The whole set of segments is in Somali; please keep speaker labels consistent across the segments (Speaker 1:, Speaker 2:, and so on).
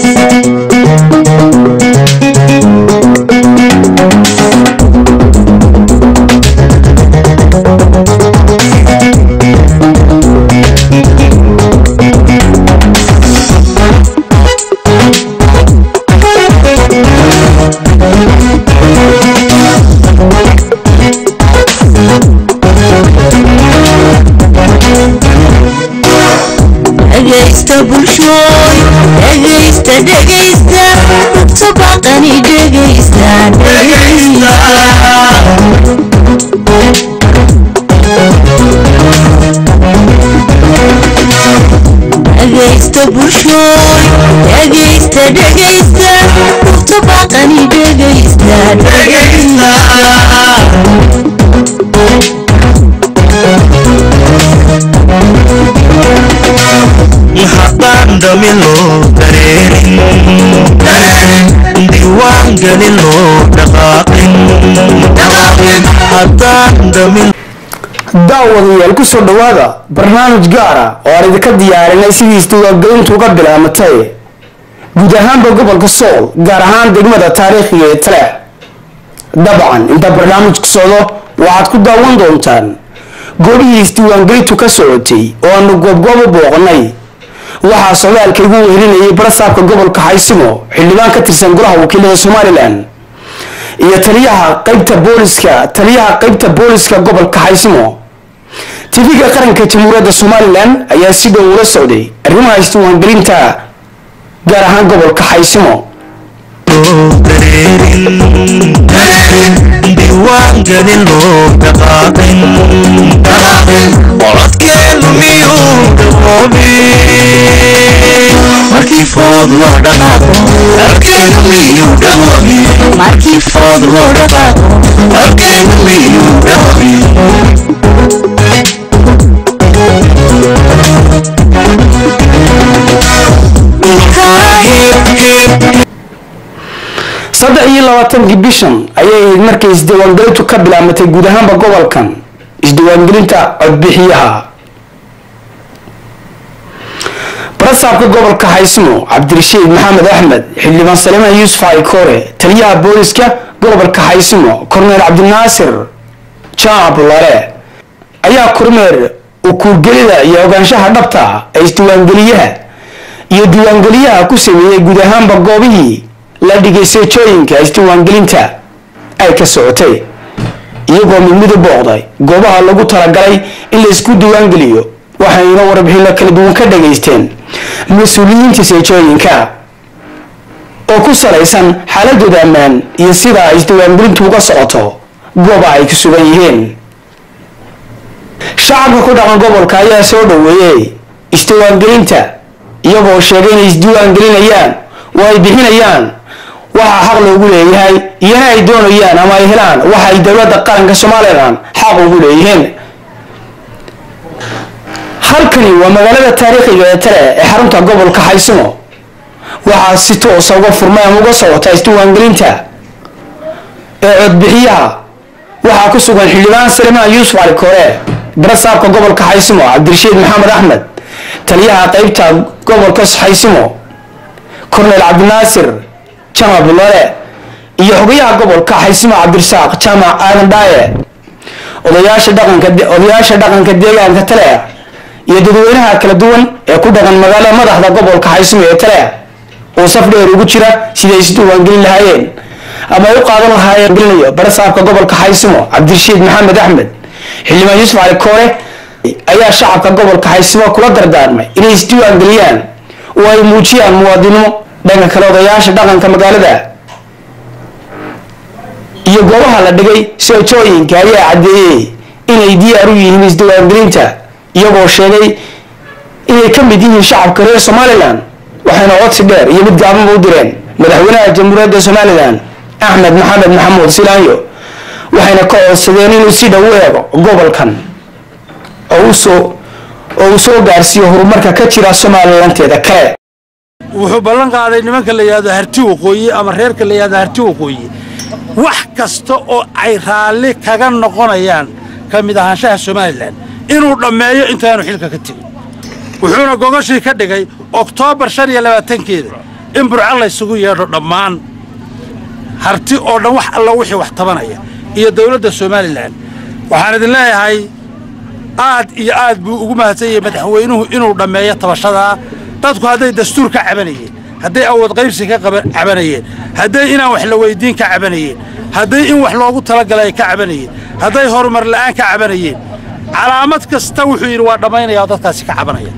Speaker 1: dhegaysta bulshooy dhegaysta dhegaysta dadka baqani dhegaysta dhegaysta bulshooy dhegaysta dhegaysta dadka baqani dhegaysta
Speaker 2: haddaan dhamin loo dareerin diiwaan gelin loo dhaqaaqin haddaan dhamin
Speaker 3: daawadayaal ku soo dhowaada barnaamij gaara oo aan idinka diyaarinay sidii isdiiwaangelintu uga bilaamatay guud ahaanba gobolka sool gaar ahaan degmada taariikhiga ee tale dabcan inta barnaamijku socdo waxaad ku daawan doontaan goobihii isdiiwaangelintu ka socotay oo aanu goobgoob u booqnay waxaa socdaalka igu wehelinayay barasaabka gobolka xaysimo xildhibaan ka tirsan golaha wakiilada somalilan iyo taliyaha qaybta booliska taliyaha qaybta booliska gobolka xaysimo tv-ga qaranka jamhuuriyadda somalilan ayaa si dhow ula socday arrimaha isdiiwaangelinta gaar ahaan gobolka xaysimo
Speaker 2: loo dareerin diiwaan gelin loo dhaqaaqin codkeenu miyuu dhawoobi markii food loo dhaqaaqo codkeenu miyuu dhawoobi
Speaker 1: markii food loo dhaqaaqo
Speaker 2: codkeenu miyuu dhawoobi
Speaker 3: saddex iyo labaatankii bishan ayay ahayd markay isdiiwaangelintu ka bilaamatay guud ahaanba gobolkan isdiiwaangelinta codbixiyaha barasaabka gobolka xaysmo cabdirashiid maxamed axmed xildhibaan salimaan yuusuf aykoore taliyaha booliska gobolka xaysmo korneel cabdinaasir jaamac bulaale ayaa kormeer ukuurgelida iyo ogaanshaha dhabta ee isdiiwaangeliyaha iyo diiwaangeliyaha ku sameeyey guud ahaanba goobihii la dhigay seejooyinka isdiiwaangelinta ay ka socotay iyagoo mid mid u booqday goobaha lagu talagalay in la isku diiwaangeliyo waxayna warbixino kala duwan ka dhagaysteen mas-uuliyiinta seejooyinka oo ku salaysan xaaladooda ammaan iyo sida ay isdiiwaangelintu uga socoto gooba ay ku sugan yihiin shacabka ku dhaqan gobolka ayaa soo dhoweeyey isdiiwaangelinta iyagoo sheegay inay isdiiwaangelinayaan oo ay bixinayaan waxaa xaq loogu leeyahay iyana ay doonayaan ama ay helaan waxa ay dowladda qaranka somalilan xaq ugu leeyihiin halkani waa magaalada taariikhiga ee tale ee xarunta gobolka xaysimo waxaa si toosa uga furmay ama uga socota isdiiwaangelinta ee codbixiyaha waxaa ku sugan xildhibaan salimaan yuusuf cali koore barasaabka gobolka xaysimo cabdirashiid maxamed axmed taliyaha qaybta gobolka xaysimo korneel cabdinaasir jamac bulaale iyo xogayaha gobolka xaysimo cabdirasaaq jaamac aadan dhaaye odayaasha dhaqanka odayaasha dhaqanka deegaanka tale iyo dadweynaha kala duwan ee ku dhaqan magaalada madaxda gobolka xaysimo ee tale oo saf dheer ugu jira siday isdiiwaangelin lahaayeen ama ay u qaadan lahaayeen gelinayo barasaabka gobolka xaysimo cabdirashiid maxamed axmed xildhibaan yuusuf cali koore ayaa shacabka gobolka xaysimo kula dardaarmay inay isdiiwaangeliyaan oo ay muujiyaan muwaadinimo dhanka kale odayaasha dhaqanka magaalada iyo goobaha la dhigay seejooyinka ayaa caddeeyey inay diyaar u yihiin isdiiwaangelinta iyagoo sheegay inay ka mid yihiin shacabka reer somalilan waxayna codsi dheer iyo mid gaabanba u direen madaxweynaha jamhuuriyadda somalilan axmed maxamed maxamuud silaanyo waxayna ka codsadeen inuu si dhow u eego gobolkan oo usoo oo uu soo gaarsiiyo horumarka ka jira somalilanteeda kale
Speaker 4: wuxuu ballan qaaday nimanka la yidhahdo harti waqooyi ama reerka la yidhahdo harti waqooyi wax kasta oo ay raalli kaga noqonayaan ka mid ahaanshaha somalilan inuu dhammeeyo intaanu xilka ka tegin wuxuuna gogashii ka dhigay oktoobar shan iyo labaatankeeda in burco laysugu yeedho dhammaan harti oo dhan wax alla wixii wax tabanaya iyo dowladda somalilan waxaan idin leeyahay aad iyo aad buu ugu mahadsan yahay madaxweynuhu inuu dhammeeyo tabashadaa dadku hadday dastuur ka cabanayeen hadday awood qaybsi ka cabanayeen hadday inaan wax la weyddiin ka cabanayeen hadday in wax loogu talagalay ka cabanayeen hadday horumar la'aan ka cabanayeen calaamad kasta wuxuu yidhi waa dhammaynaya oo dadkaasi ka cabanaya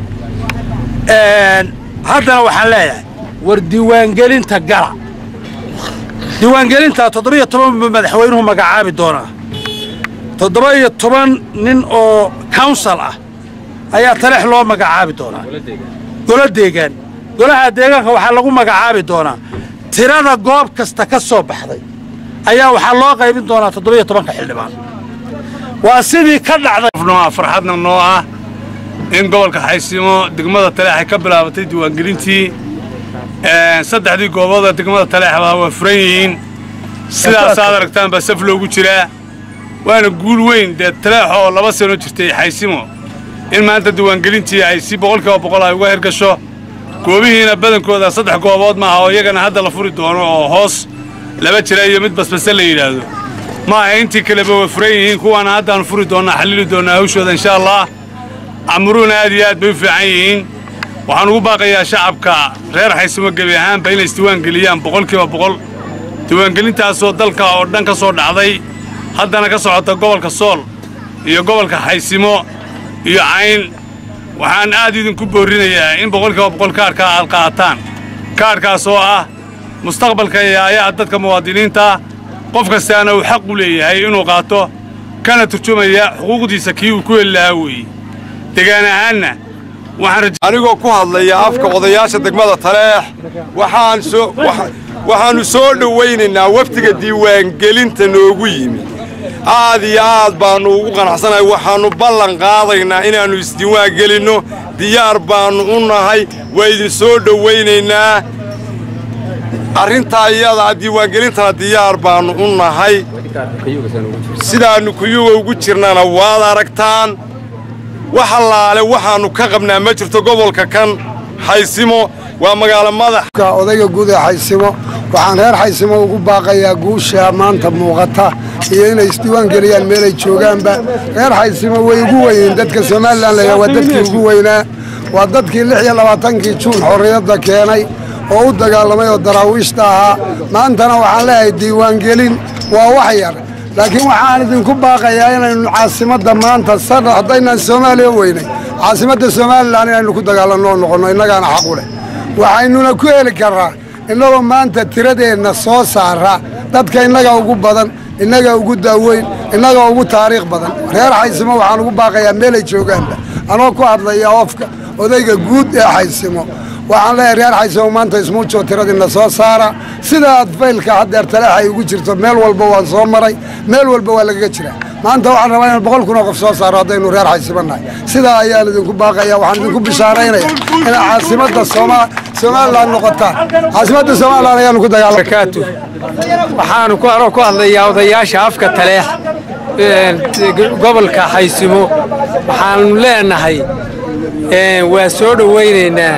Speaker 4: haddana waxaan leeyahay war diiwaangelinta gala diiwaangelinta toddoba-iyo toban buu madaxweynuhu magacaabi doonaa toddoba iyo toban nin oo counsal ah ayaa taleex loo magacaabi doonaa golo deegaan golaha deegaanka waxaa lagu magacaabi doonaa tirada goob kasta ka soo baxday ayaa waxaa loo qaybin doonaa toddoba-iyo tobanka xildhibaan waa sidii ka dhacday
Speaker 5: farxadna noo ah in gobolka xaysimo degmada taleex ay ka bilaabatay diiwaangelintii saddexdii goobooda degmada taleexba waa furan yihiin sidaasaad aragtaan baa saf loogu jiraa waana guul weyn dee taleex oo laba sano jirtay xaysimo in maanta diiwaangelintii ay si boqolkiiba boqol ay uga hirgasho goobihiina badankooda saddex goobood maaha oo iyagana hadda la furi doono oo hoos laba jira iyo mid basbase la yidhaahdo ma aha intii kaleba way furan yihiin kuwaana haddaannu furi doonnaa xallili doonnaa hawshooda insha allah camuruhuna aad iyo aad bay u fiican yihiin waxaan ugu baaqayaa shacabka reer xaysimo gebi ahaanba inay isdiiwaangeliyaan boqolkiiba boqol diiwaangelintaasoo dalka oo dhan ka soo dhacday haddana ka socota gobolka sool iyo gobolka xaysimo iyo cayn waxaan aad idinku boorrinayaa in boqolkiiba boqol kaarka aad qaataan kaarkaas oo ah mustaqbalka iyo ayaha dadka muwaadiniinta qof kastaana uu xaq u leeyahay inuu qaato kana turjumaya xuquuqdiisa kii uu ku heli lahaa weeye degaan ahaanna
Speaker 6: anigoo ku hadlaya afka odayaasha degmada taleex waxaannu soo dhowaynaynaa wafdiga diiwaangelinta noogu yimi aad iyo aad baannu ugu qanacsanahay waxaannu ballan qaadaynaa inaannu isdiiwaangelinno diyaar baannu u nahay waa idin soo dhowaynaynaa arrintaa iyadaa diiwaangelintana diyaar baannu u nahay sidaannu kuyuga ugu jirnana waad aragtaan wax allaale waxaannu ka qabnaa ma jirto gobolka kan xaysimo waa magaalo madax
Speaker 7: odayga guud ee xaysimo waxaan reer xaysimo ugu baaqayaa guusha maanta muuqata iyo inay isdiiwaan geliyaan meelay joogaanba reer xaysimo way ugu weyneen dadka somalilan layaa waa dadkii ugu weynaa waa dadkii lix iyo labaatankii juun xorriyadda keenay oo u dagaalamay oo daraawiishta ahaa maantana waxaan leeyahay diiwaangelin waa wax yar laakiin waxaan idinku baaqayaa inaynu caasimadda maanta saddex haddaynaan soomaaliya weynay caasimadda somalilan inaynu ku dagaalanno oo noqonno innagaana xaqu leh waxaynuna ku heli karraa innagoo maanta tiradeenna soo saara dadka innaga ugu badan innaga ugu daaweyn innaga ugu taariikh badan reer xaysimo waxaan ugu baaqayaa meelay joogaanba anoo ku hadlaya oofka odayga guud ee xaysimo waxaan leeyahay reer xaysimo maanta ismuujo tiradinna soo saara sidaad faylka haddeer taleex ay ugu jirto meel walba waan soo maray meel walba waa lagaga jiraa maanta waxaan rabaa inaan boqol kun oo qof soo saaro haddaynu reer xaysimo nahay sidaa ayaan idinku baaqaya waxaan idinku bishaaraynaya inay caasimadda somalilan noqotaan caasimadda somalilan ayaanu ku dagaalakaatu
Speaker 8: waxaanu ku anoo ku hadlayaa odayaasha afka taleex gobolka xaysimo waxaanu leenahay waa soo dhowaynaynaa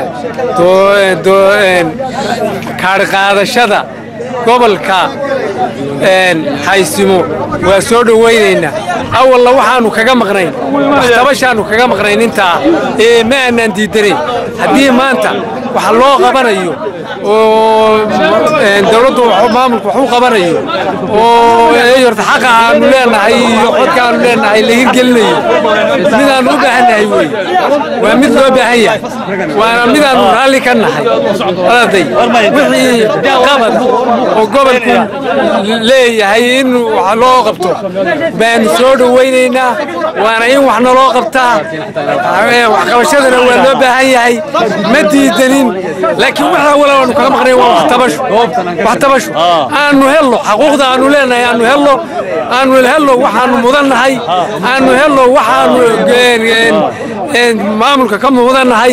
Speaker 8: kaadhqaadashada gobolka xaysimo waa soo dhowaynaynaa awalna waxaannu kaga maqnayn waxtabashaannu kaga maqnayn intaa ee ma aanaan diidanayn haddii maanta wax loo qabanayo oo dawladdu maamulku wax u qabanayo oo horta xaqa aanu leenahay iyo codka aanu leenahay la hirgelinayo midaannu u baahan nahay wey waa mid loo baahan yahay waana midaannu raalli ka nahay arday wixii qabad oo gobolku leeyahay in wax loo qabto baanu soo dhowaynaynaa waana in wax naloo qabtaa waxqabashadana waa loo baahan yahay ma diidanin laakiin waxa wala aanu kaga maqnayn waa waxtabasho waxtabasho aanu helno xaquuqda aanu leenahay aanu helno aanu helno waxaanu mudannahay aanu helno waxaanu maamulka ka mudannahay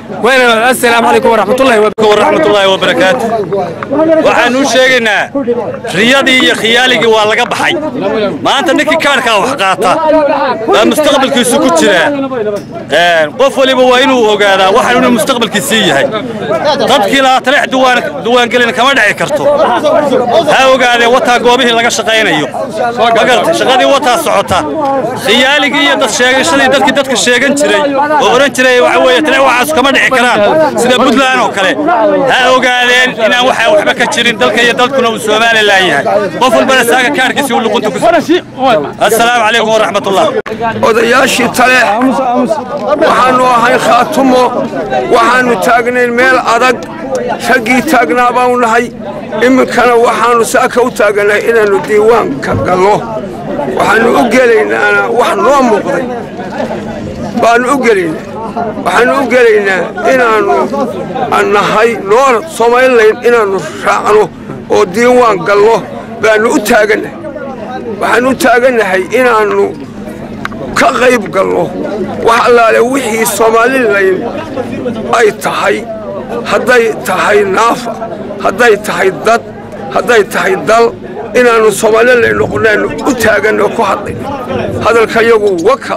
Speaker 8: wayna assalaamu calaykum waraxmatullahi
Speaker 9: waraxmatullaahi wabarakaatu waxaanu u sheegaynaa riyadii iyo khiyaaligii waa laga baxay maanta ninkii kaadhkaa wax qaata baa mustaqbalkiisu ku jiraa qof waliba waa inuu ogaadaa waxaan inuu mustaqbalkiisii yahay dadkii lahaa taleex duwaangelin kama dhici karto ha ogaadeen wataa goobihii laga shaqaynayo magarta shaqadii wataa socota khiyaaligii iyo dad sheegashadii dadkii dadka sheegan jiray oo oran jiray waxa weeye taleex waxaas kama dhici karaan sida puntland oo kale ha ogaadeen inaan waxaa waxba ka jirin dalka iyo dalkuna uu somalilan yahay qof walbana saaga kaarkiisi uu luqunta ku assalaamu calaykum waraxmatullah
Speaker 10: odayaashii tale waxaannu ahay khaatumo waxaannu taagnayn meel adag raggii taagnaa baanu nahay iminkana waxaannu saaka u taagannahay inaannu diiwaanka gallo waxaannu u gelaynaana wax noo muuqday baannu u gelaynaa waxaannu u gelaynaa inaannu nahay noona somalilan inaannu raacno oo diiwaan gallo baannu u taagannahay waxaannu u taagannahay inaannu ka qayb galno wax allaale wixii somalilan ay tahay hadday tahay naafa hadday tahay dad hadday tahay dal inaannu somalilan noqonaannu u taaganno ku hadlayno hadalka yagu waka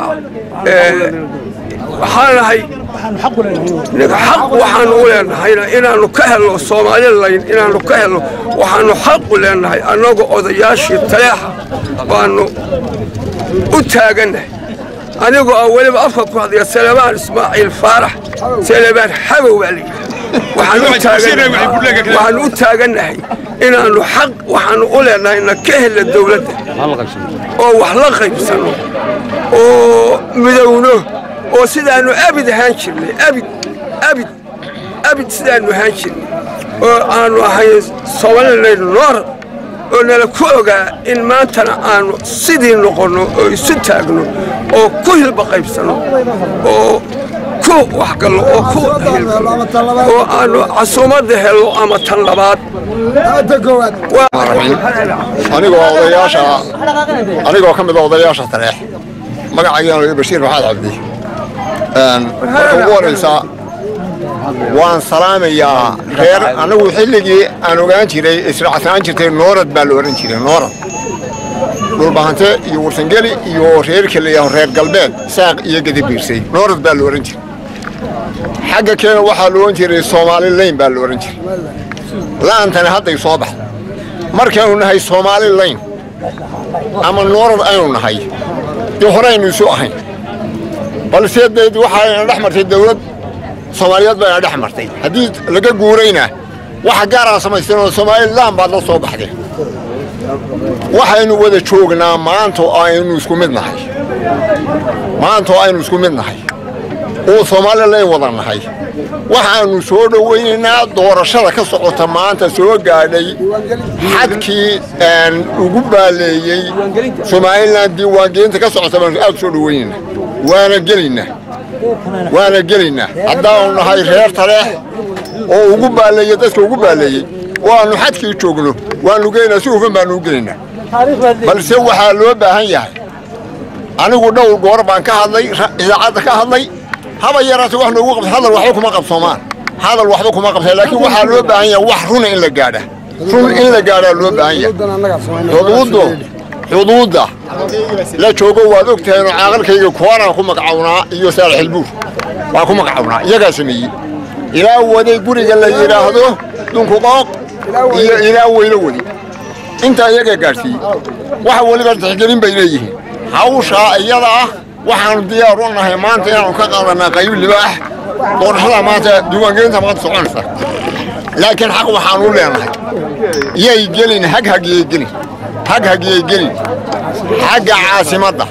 Speaker 10: waxaan nahay xaq waxaannu u leenahayna inaannu ka helno somalilan inaannu ka helno waxaannu xaq u leenahay annagoo odayaashii taleexa baannu u taagannahay anigoo ah weliba afka ku hadlaya salebaan ismaaciil faarax salebaan xabow baa layidhi waxaannu u taagannahay inaannu xaq waxaannu u leenahay na ka hella dawladda oo wax la qaybsanno oo midowno oo sidaannu abid ahaan jirnay abid abid abid sidaannu ahaan jirnay oo aannu ahayn somalilan noorad oo nala ku ogaa in maantana aannu sidii noqonno oo isu taagno oo ku hilba qaybsanno oo ku waxgallo oo ku oo aannu casuumadda helno ama tan labaad
Speaker 11: anigoo odayaasha anigoo ka mid a odayaasha tareex magacaygaanu bashiir maxamed cabdi marka ugu horaysa waan salaamayaa reer annagu xilligii aan ogaan jiray israacsanaan jirtay noorad baa la odhan jiray noorad dhulbahante iyo warsangeli iyo reerka layaho reer galbeed saaq iyo gadabiirsay noorad baa la odhan jiray xagga keena waxaa la odhan jiray soomaali layn baa la odhan jiray la'antani hadday soo baxda markaynu nahay soomaali layn ama noorad aynu nahay dee horeynu isu ahayn balse deed waxaayna dhex martay dawlad soomaaliyeed bayna dhex martay haddii laga guurayna waxa gaaraan samaystanoo somalilan baad la soo baxdeen waxaynu wada joognaa maanta oo aynu isku mid nahay maanta oo aynu isku mid nahay oo somalilan wada nahay waxaannu soo dhowaynaynaa doorashada ka socota maanta soo gaadhay xadkii ugu baaleeyey somalilan diiwaangelinta ka socota baanu aad soo dhowaynaynaa waana gelaynaa waana gelaynaa haddaanu nahay reer taleex oo ugu baaleeyey dadka ugu baaleeyey oo aannu xadkii joogno waannu gelaynaa si hufan baannu u gelaynaa balse waxaa loo baahan yahay anigu dhowr goor baan ka hadlay idaacadda ka hadlay haba yaraate wax noogu qabta hadal waxba kuma qabsoomaan hadal waxba kuma qabta laakiin waxaa loo baahan yahay wax runa in la gaadha run in la gaadhaa loo baahan yahay xuduuddu xuduudda la joogo waad og tahay inuu caaqalkayga kuwanaan ku magacawnaa iyo saalax ilbuur waa ku magacawnaa iyagaa sameeyey ilaa waday guriga la yidhaahdo dunkuqooq iyo ilaa weylo wadi intaa iyagaa gaadhsiiyey waxa weliba tixgelin bay leeyihiin hawshaa iyada ah waxaannu diyaar u nahay maanta inaannu ka qaadanaa qayb libaax doorashada maanta diiwaangelinta maanta soconaysa laakiin xaq waxaannu u leenahay yay gelin hag hagiyay gelin hag hagiyay gelin xagga caasimadda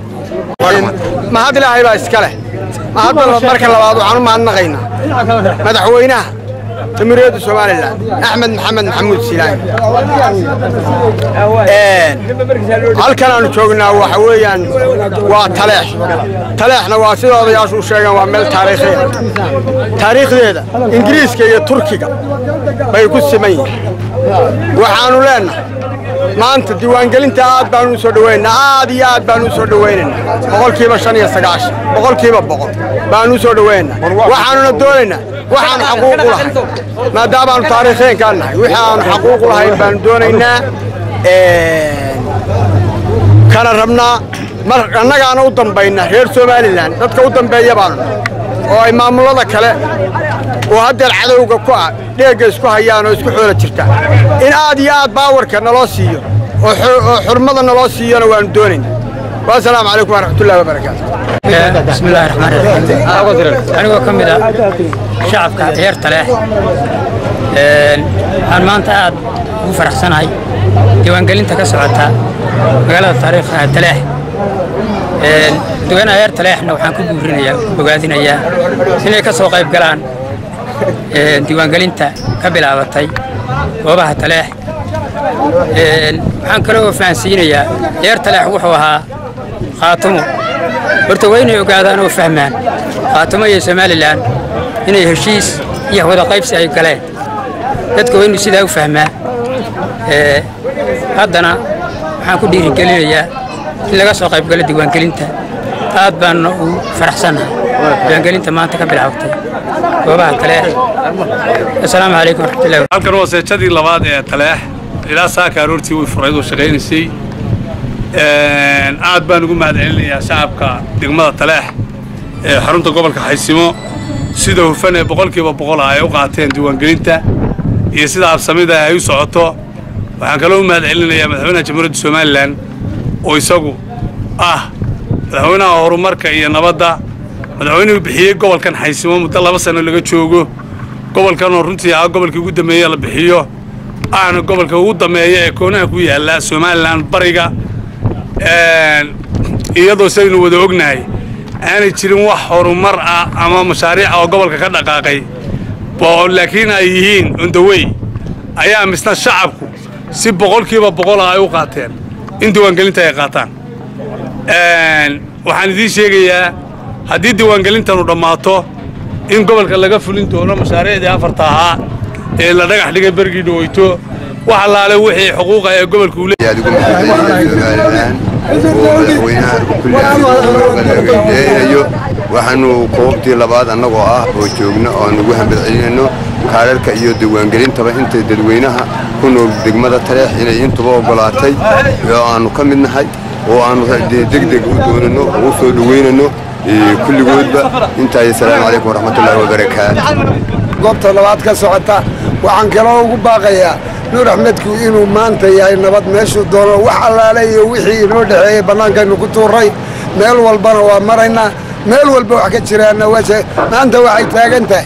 Speaker 10: mahad ilaahay baa iska leh mahadda marka labaad waxaan u mahadnaqaynaa madaxweynaha jamhuuriyadda somalilan axmed maxamed maxamuud silaan halkan aanu joognaa waxa weeyaan waa taleex taleexna waa sida odayaashu u sheegeen waa meel taariikhiya taariikhdeeda ingiriiska iyo turkiga bay ku siman yihiin waxaannu leennahay
Speaker 12: maanta diiwaangelinta aad baanu u soo dhawaynaynaa aad iyo aad baanu u soo dhawaynaynaa boqolkiiba shan iyo sagaashan boqolkiiba boqol baanu u soo dhawaynaynaa waxaanuna doonaynaa waxaanu xaquuq u lahayn maadaamaanu taariikheenkaan nahay wixii aanu xaquuq u lahayn baanu doonaynaa kana rabnaa mar annagaana u dambaynaa reer somalilan dadka u dambeeya baanu nahay oo ay maamulada kale oo haddeer cadowga ku ah dheegga isku hayaan oo isku xoola jirtaan in aad iyo aad baawarka naloo siiyo oo oo xurmada naloo siiyona waanu doonaynaa wasalaamu calaykum waraxmatullahi wabarakaatu
Speaker 13: بسم الله الرحمن الرحيم anigoo ka mid ah shacabka reer taleex waxaan maanta aad ugu faraxsanahay diiwaangelinta ka socota magaalada taariikha taleex dadweynaha reer taleexna waxaan ku guurinayaa bogaadinayaa inay ka soo qayb galaan diiwaangelinta ka bilaabatay goobaha taleex waxaan kaloo fahansiinayaa reer taleex wuxuu ahaa khaatumo horta waa inay ogaadaan oo fahmaan khaatumo iyo somalilan inay heshiis iyo wada qaybsi ay galeen dadka waa inuu sidaa u fahmaa haddana waxaan ku dhiirigelinayaa in laga soo qayb galo diiwaangelinta aad baanna ugu faraxsannahay diiwaangelinta maanta ka bilaabtay goobaha taleex asalaamu calaykum waraxmatullahi
Speaker 5: halkan waa seejadii labaad ee taleex ilaa saaka aroortii way furayd oo shaqaynaysay aad baan ugu mahadcelinayaa shacabka degmada taleex ee xarunta gobolka xaysimo sida hufan ee boqolkiiba boqol ah ay u qaateen diiwaangelinta iyo sida absamida ay u socoto waxaan kaloo u mahadcelinayaa madaxweynaha jamhuuriyadda somalilan oo isagu ah madaxweynaha horumarka iyo nabadda madaxweynuhu bixiyey gobolkan xaysimo muddo laba sano laga joogo gobolkanoo runtii ah gobolkii ugu dambeeye la bixiyo ahna gobolka ugu dambeeya ee koonaha ku yaalla somalilan bariga iyadoo saynu wada ognahay aanay jirin wax horumar ah ama mashaariic oo gobolka ka dhaqaaqay laakiin ay yihiin ondawey ayaa misna shacabku si boqolkiiba boqol ah ay u qaateen in diiwaangelinta ay qaataan waxaan idiin sheegayaa haddii diiwaangelintanu dhammaato in gobolka laga fulin doono mashaariicdii afarta ahaa ee la dhagax dhigay bergii dhaweyto wax allaale wixii xuquuqa ee gobolka uu
Speaker 14: leeyahay waxaanu koobtii labaad annagoo ah oo joogno oo aan ugu hambad celinayno kaararka iyo diiwaangelintaba inta dadweynaha ku nool degmada taleex inay intuba oggolaatay oo aannu ka mid nahay oo aannu degdeg u doonano oo u soo dhoweynano kulligoodba intaay asalaamu calaykum waraxmatullaahi wabarakaatu
Speaker 7: goobta labaad ka socota waxaan kaloo ugu baaqayaa nuur axmedku inuu maanta yahay nabad meeshuu doono wax allaale iyo wixii inoo dhexeeyey bannaankaynu ku tuuray meel walbana waa maraynaa meel walba wax ka jiraanna maanta waxay taagan tahay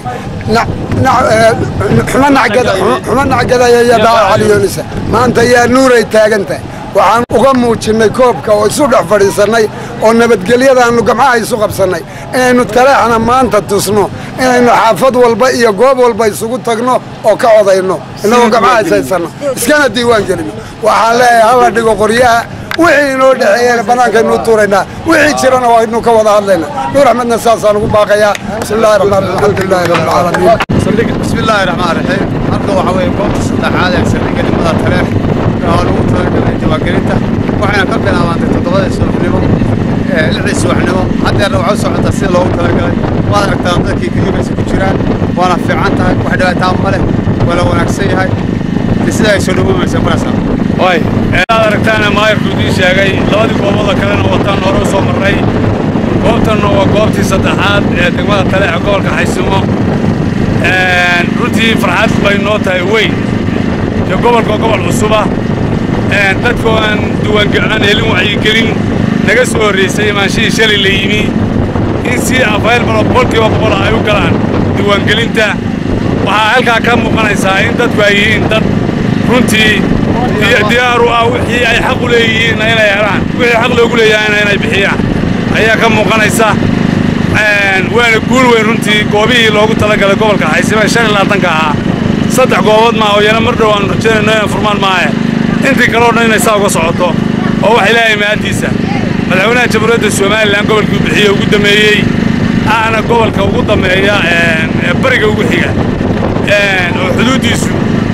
Speaker 7: xumo nacgadaya iyo dhaaca caliyoonisa maanta yaa nuuray taagan tahay waxaan uga muujinnay koobka oo isu dhex fadhiisannay oo nabadgelyadaannu gamcaha isu qabsannay inaynu taleexna maanta tusno inaynu xaafad walba iyo goob walba isugu tagno oo ka codayno innagoo gamcaha ishaysanno iskana diiwaan gelino waxaan leeyahay hala dhigo qoryaha wixii inoo dhexeeyena bannaankaynu u tuuraynaa wixii jirana waynu ka wada hadlaynaa nuur axmedna saasaan ugu baaqayaa bismi illahi raxmaan alxamdulilahi rabbilcaalamiin
Speaker 15: بسم الله الرحمن الرحيم halka waxa weeye goobta saddexaad ee saldhigga degmada taleex oo lagu talagalay diiwaangelinta waxayna ka bilaabantay toddobadii subaxnimo lixdii subaxnimo haddeerna waxay u socotaa sida loogu talagalay waad aragtaan dadkii kelimaysa ku jiraan waana fiican tahay wax dhibaataa ma leh waa la wanaagsan yahay sida ay soo dhawoomaysa marasa
Speaker 5: way aad aragtaana maayarku idiin sheegay labadii goobooda kalena wataan hore u soo marray goobtanna waa goobtii saddexaad ee degmada taleex gobolka xaysimo runtii farxad bay noo tahay weyn iyo gobolka gobol cusuba dadkoo aan diiwaanaan helin wacyigelin naga soo horraysay imaanshihii shalay la yimi in si afayl balo boqolkiiba boqol ay u galaan diiwaangelinta waxaa halkaa ka muuqanaysaa in dadku ay yihiin dad runtii diyaaru ah wixii ay xaq u leeyihiinna inay helaan wixii xaq loogu leeyahayna inay bixiyaan ayaa ka muuqanaysa waana guul weyn runtii goobihii loogu talagalay gobolka xaysime shan iyo labaatanka ahaa saddex goobood maa oo yana mar dhow aanu rajaynayno inay furmaan maahe intii kaleo dhan inay saa uga socoto oo wax ilaahay mahaddiisa madaxweynaha jamhuuriyadda somalilan gobolkii bixiye ugu dameeyey ahna gobolka ugu dameeya ee bariga ugu xiga oo xuduuddiisu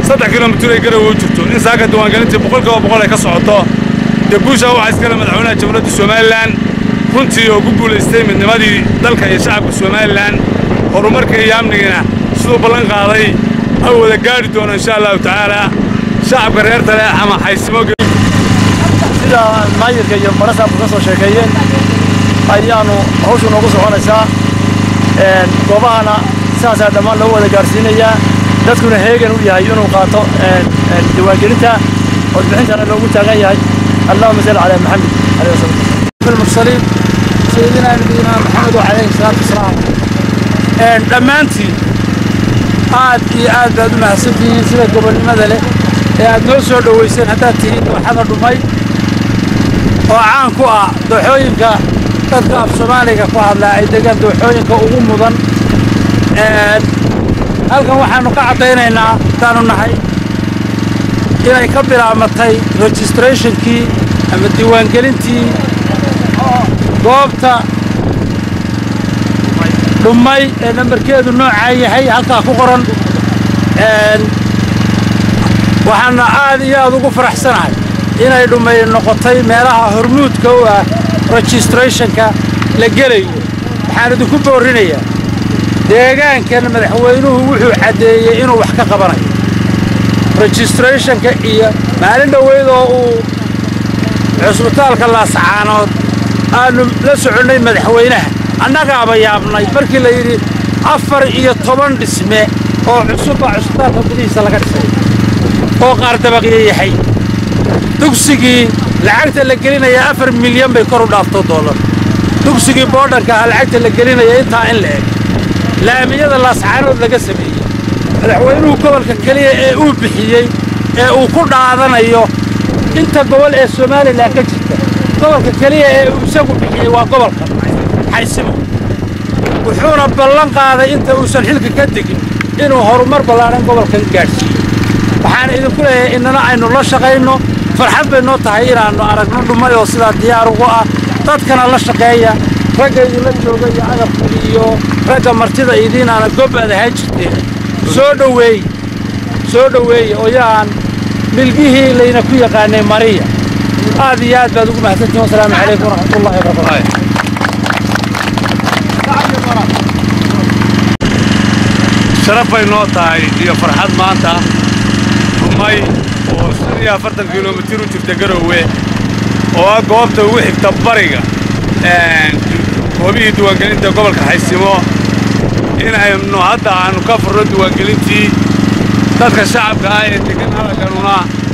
Speaker 5: saddex kilomitir ay garowe u jirto in saaka diiwaangelintii boqolkiiba boqol ay ka socoto dee guushaa waxaa iskale madaxweynaha jamhuuriyadda somalilan runtii oo ku guulaystay midnimadii dalka iyo shacabka somalilan horumarka iyo amnigiina siduu ballan qaaday ay wada gaadhi doono insha allahu tacaala shacabka reer taleex ama xaysimo
Speaker 16: sida maayirka iyo marasaabku ka soo sheekeeyeen ayaanu hawshu noogu soconaysaa goobahana sidaasaa dhammaan loo wada gaarsiinayaa dadkuna heegan u yahay inuu qaato diiwaangelinta codbixintana loogu taagan yahay allahuma salli calaa maxamed alayhi wasalam
Speaker 4: المرسلين سيدنا نبينا محمد وعليه الصلاة والسلام dhammaantiin aad iyo aad baad u mahadsantihiin sida gobolnimada leh ee aad noo soo dhowayseen haddaad tihiin dooxada dhumay oo caan ku ah dooxooyinka dadka af soomaaliga ku hadlaa ay degaan dooxooyinka ugu mudan halkan waxaannu ka caddaynaynaa haddaannu nahay inay ka bilaabatay registrationkii ama diiwaangelintii goobta dhummay ee nambarkeedu noocaa yahay halkaa ku qoran waxaana aad iyo aad ugu faraxsanahay inay dhummay noqotay meelaha hormuudka u ah registrationka la gelayo waxaan idinku boorrinayaa deegaankan madaxweynuhu wuxuu caddeeyey inuu wax ka qabanayo registrationka iyo maalin dhoweyd oo uu cusbitaalka laascaanood aannu la soconnay madaxweynaha annagaaba yaabnay markii la yidhi afar iyo toban dhisme oo cusubbaa cusbitaalka gudihiisa laga dhisay oo qaar dabaqyo yahay dugsigii lacagta la gelinaya afar milyan bay kor u dhaafto dollar dugsigii boodhanka ah lacagta la gelinaya intaa in la eg laamiyada laascaanood laga sameeyey madaxweynuhu gobolka keliya ee uu bixiyey ee uu ku dhaadanayo inta gobol ee somalilan ka jirta gobolka keliya ee uu isagu bixiyey waa gobolka xaysimo wuxuuna ballan qaaday inta uusan xilka ka degin inuu horumar ballaadhan gobolkan gaadhsiiyo waxaan idinku leeyahay innana aynu la shaqayno farxad bay noo tahay inaannu aragno dhumay oo sidaa diyaar ugu ah dadkana la shaqeeya ragga idinla jooga iyo agabka iyo ragga martida idiinaana gob aad ahaan jirteen soo dhoweey soo dhoweeye oo yaan milgihii layna ku yaqaanay mariya aad iyo aad baad ugu mahadsantihin wasalaamu calaykum waraxmatullahi wabarakaatu
Speaker 5: sharaf bay noo tahay iyo farxad maanta dhumay oo shan iyo afartan kilomitir u jirta garowe oo ah goobta ugu xigta bariga goobihii diiwaangelinta gobolka xaysimo in aynu hadda aanu ka furno diiwaangelintii dadka shacabka ah ee degan halkanuna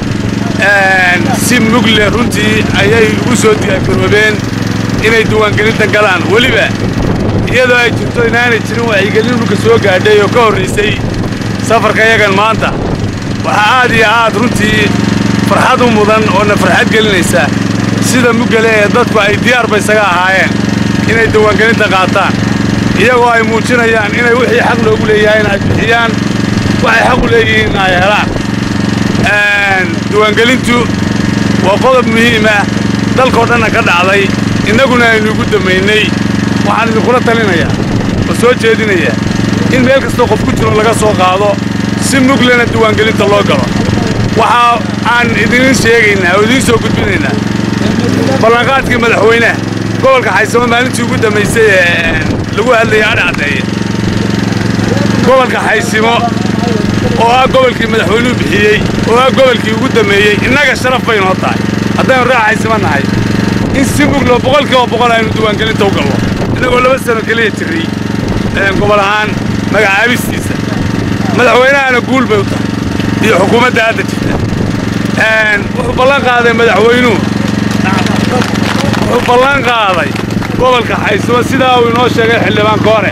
Speaker 5: si mugle runtii ayay ugu soo diyaargaroobeen inay diiwaangelinta galaan weliba iyadoo ay jirto inaanay jirin wacyigelin dhulka soo gaadhay oo ka horraysay safarka yagan maanta waxaa aad iyo aad runtii farxad u mudan oona farxad gelinaysa sida mugale ee dadku ay diyaarba isaga ahaayeen inay diiwaangelinta qaataan iyagoo ay muujinayaan inay wixii xaq loogu leeyahay ay bixiyaan waxay xaq u leeyihiin ay helaan diiwaangelintu waa qodob muhiim ah dalkoo dhanna ka dhacday innaguna aynu igu damaynay waxaan idinkula talinayaa oo soo jeedinayaa in meel kastoo qof ku jiro laga soo qaado si muglena diiwaangelinta loo galo waxa aan idin sheegaynaa oo idiin soo gudbinaynaa ballanqaadkii madaxweynaha gobolka xaysamo maalintii ugu dambaysay ee lagu hadlayay adhacdeeye gobolka xaysimo oo ah gobolkii madaxweynuhu bixiyey oo ah gobolkii ugu dammeeyey innaga sharaf bay noo tahay haddaynu reer xaysimo nahay in si muglo boqolkiiba boqol aynu diiwaangelinta u gallo innagoo laba sano keliya jirray gobol ahaan magacaabistiisa madaxweynahana guul bay u tahay iyo xukuumadda hadda jirta wuxuu ballan qaaday madaxweynuhu wuxuu ballan qaaday gobolka xaysimo sidaa uu inoo sheegay xildhibaanka hore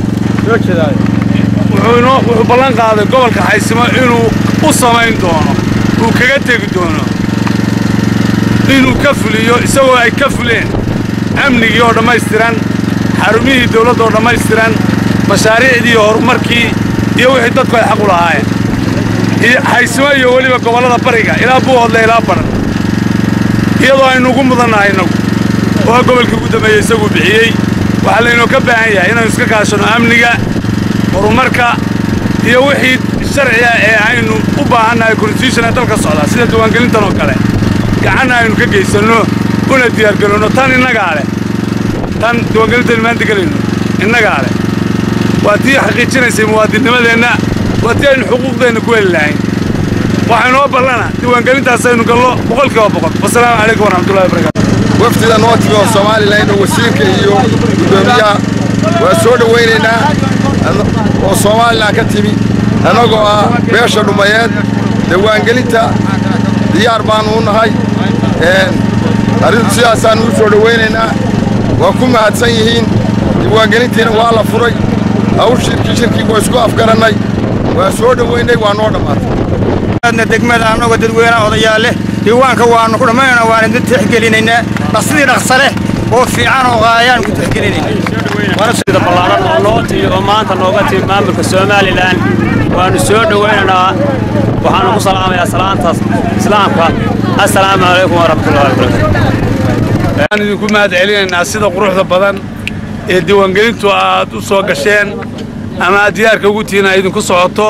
Speaker 5: wuxuu ballan qaaday gobolka xaysimo inuu u samayn doono uu kaga tegi doono inuu ka fuliyo isagoo ay ka fuleen amnigii oo dhammaystiran xarumihii dawladda oo dhammaystiran mashaariicdii iyo horumarkii iyo wixii dadku ay xaq u lahaayeen xaysimo iyo weliba gobollada bariga ilaa buuhoodle ilaa badhan iyadoo aynu ugu mudannahay innagu oo ah gobolkii ugu dambeeyey isaguu bixiyey waxaa laynoo ka baahan yahay inaynu iska kaashanno amniga horumarka iyo wixii sharciga ee aynu u baahannahay constitutiona dalka socdaa sida diiwaangelintan oo kale gacanna aynu ka geysanno una diyaargarowno tan innagaa leh tan diiwaangelintan maanta gelayno innagaa leh waa tii xaqiijinaysay muwaadinnimadeenna waa tii aynu xuquuqdeenna ku heli lahayn waxaynoo ballana diiwaangelintaasaynu gallo boqolkiiba boqol wasalaamu calaykum waraxmatullahi wabarakaatu
Speaker 11: wafdida noo timi oo somalilan oo wasiirka iyo guddoomiyaha waa soo dhowaynaynaa oo somalilan ka timi annagoo ah beesha dhumayeed diiwaangelinta diyaar baannu u nahay arrintu sidaasaannu u soo dhowaynaynaa waa ku mahadsan yihiin diiwaangelintiina waa la furay hawshirkii shirkii waa isku afgarannay waa soo dhowaynay waa noo dhammaatay
Speaker 17: degmada annagoo dadweynaha odayaal leh diiwaanka waannu ku dhammaynaa waan idin tixgelinaynaa dhaqsidii dhaqsa leh oo fiican oo qaayaan ku tixgelinaynaa
Speaker 18: sida ballaaran oo noo timi oo maanta nooga timi maamulka somalilan waannu soo dhowaynaynaa waxaannu ku salaamayaa salaantaas islaamka assalaamu calaykum waraxmatullahi wabarakatu
Speaker 5: waan idinku mahad celinaynaa sida quruxda badan ee diiwaangelintu aad u soo gasheen ama aad diyaarka ugu tihiin ay idinku socoto